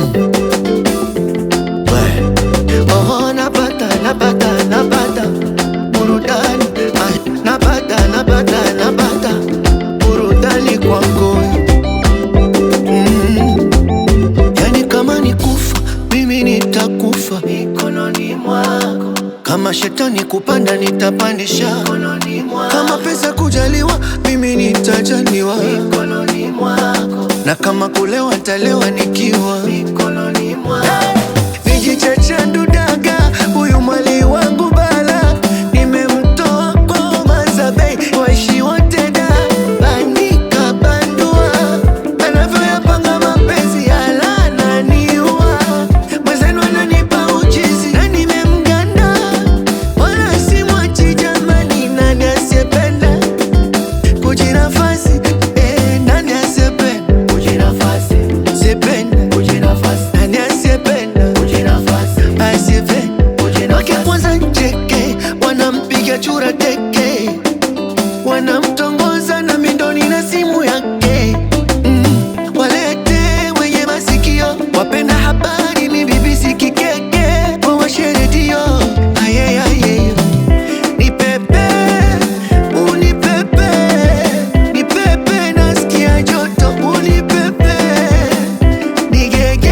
We. Oh, napata napata napata burudani Ay, napata napata napata burudani kwako mm. Yani kama ni kufa mimi nitakufa mikononi mwako, kama shetani kupanda nitapandisha mikononi mwako, kama pesa kujaliwa mimi nitajaliwa mikononi mwako, na kama kulewa nitalewa nikiwa mikononi mwako. Nijichachandu daga huyu mwali wangu bala, nimemtoa kwa mazabei waishi wote da banika bandua, anavyoyapanga mapenzi alananiua, mwenzenu ananipa uchizi na nimemganda, wala simwachi jamani, nani asiyependa kujinafasi eh, nani asiyependa kujinafasi sipenda kujinafasi nani asiyependa kujinafasi asiyependa kujinafasi wake kwanza njeke wanampiga chura teke wanamtongoza na mindoni na simu yake mm, walete wenye masikio wapenda habari mi BBC kikeke wawashe redio ayeayeyo ni pepe unipepe ni pepe nasikia joto unipepe nigege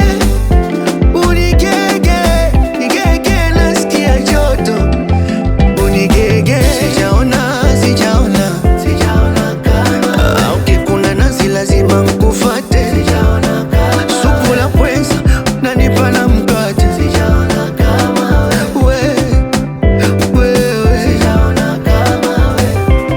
unigege nigege nasikia joto unigege sijaona sijaona sijaona kama au kikuna nazi lazima mkufate sijaona kama supu la pweza nanipa na mkate sijaona kama we wewe sijaona kama we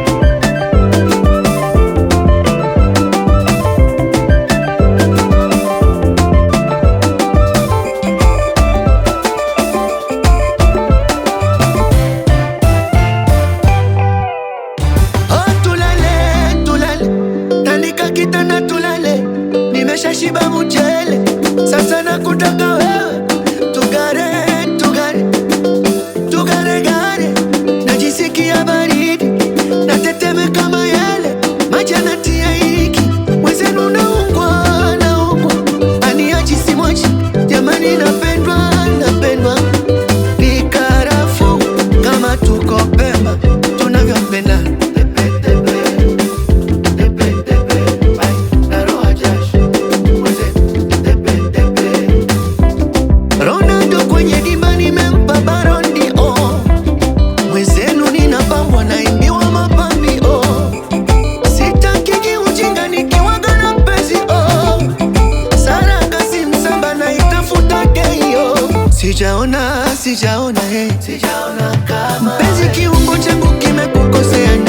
Oh, tulale tulale, tandika kitanda tulale, nimeshashiba mchele, sasa nakutaka wewe, tugare tugare tugare gare, najisikia baridi, natetemeka mayele, maji yanatia hiki, mwenzenu naungwa naungwa, aniachi simwachi, jamani napendwa napendwa, ni karafuu kama tuko Pemba tunavyopendana Ronaldo kwenye dimba nimempa barondi oh. Mwenzenu ninapambwa naimbiwa mapambi oh. Sitakiki ujinga nikiwaga na mpenzi oh. Saranga si msamba naitafuta keio Sijaona, sijaona hey. Sijaona kama Mpenzi kiungo changu kimekukosea